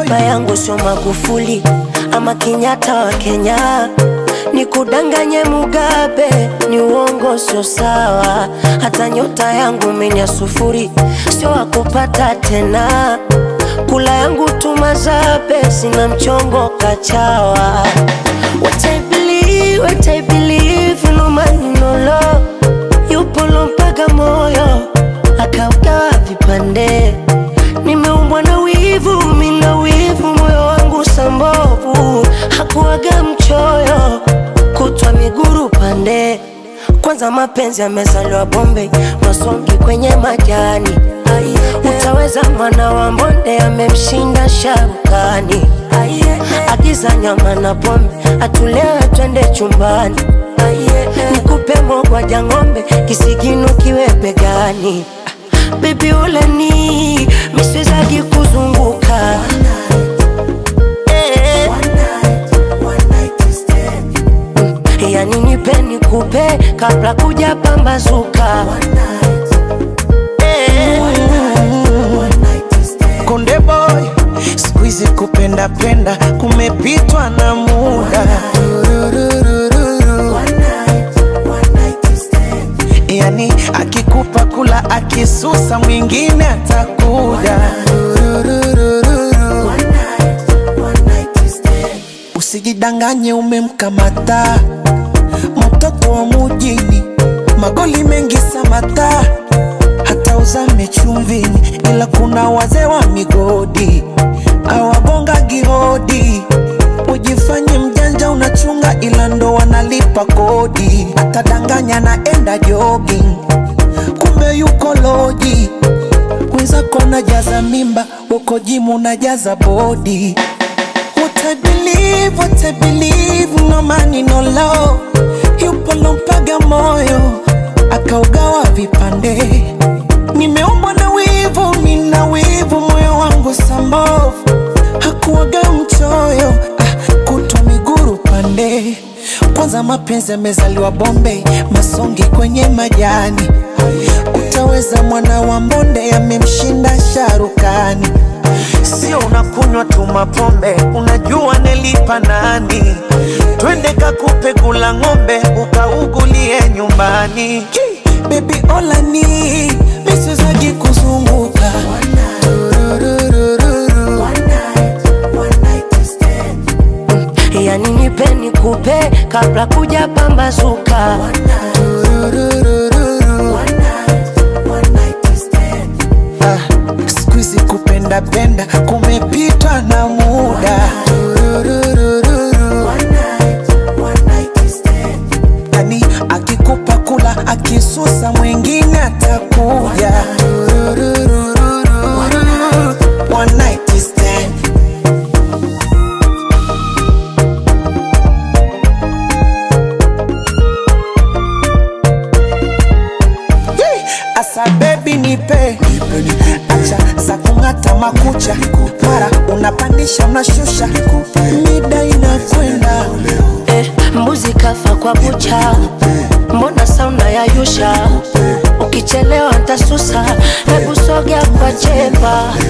baba yangu sio Magufuli ama Kenyatta wa Kenya, nikudanganye Mugabe ni uongo, sio sawa. Hata nyota yangu mimi ya sufuri, sio wakupata tena. Kula yangu tumazabe, sina mchongo kachawa. What I believe, what I believe, no man no law. Yupo lompaga moyo akaugawa vipande. Nimeumbwa na wivu, mina wivu, moyo wangu sambovu, hakuwaga mchoyo, kutwa miguru pande. Kwanza mapenzi yamezaliwa Bombay, masongi kwenye majani. Utaweza mwana wa mbonde amemshinda sharukani. Agiza nyama na pombe, atulewe twende chumbani. Nikupe mogwaja ng'ombe, kisigino kiwe begani. Baby uleni, miswezagi kuzunguka Eh. yani nipe nikupe kabla kuja pambazuka Eh. Konde boy, siku hizi kupenda penda kumepitwa na muda. Yani akikupa kula akisusa mwingine atakuja. Usijidanganye umemkamata mtoto wa mujini, magoli mengi samata hata uzame chumvini, ila kuna wazee wa migodi awagonga gihodi. Ujifanye mjanja unachunga, ila ndo wanalipa kodi. Atadanganya naenda jogging, kumbe yuko loji. Wenzako najaza mimba, uko jimu najaza bodi. What I believe, what I believe, no money no law. Yupo lompaga moyo akaugawa vipande. Nimeumbwa na wivu, mina wivu, moyo wangu sambovu, hakuwaga mchoyo, ah, kutwa miguru pande. Kwanza mapenzi yamezaliwa Bombay, masongi kwenye majani. Utaweza mwana wa mbonde amemshinda sharukani. Sio unakunywa tu mapombe, unajua nelipa nani? Twende kakupe kula ng'ombe, ukaugulie nyumbani. Baby olani misizaji kuzunguka Tururururu. yani nipe nikupe kabla kuja pambazuka Tururururu. Ah, siku hizi kupenda penda kumepitwa na muda. Tururururu. Yani akikupa kula akisusa mwingine atakuja. Tururururu. One night stand. Yee! Asa baby nipe acha za kung'ata makucha mara unapandisha unashusha mida inakwenda eh, mbuzi kafa kwa bucha, mbona sauna ya yusha? Ukichelewa ntasusa, hebu sogea kwa chepa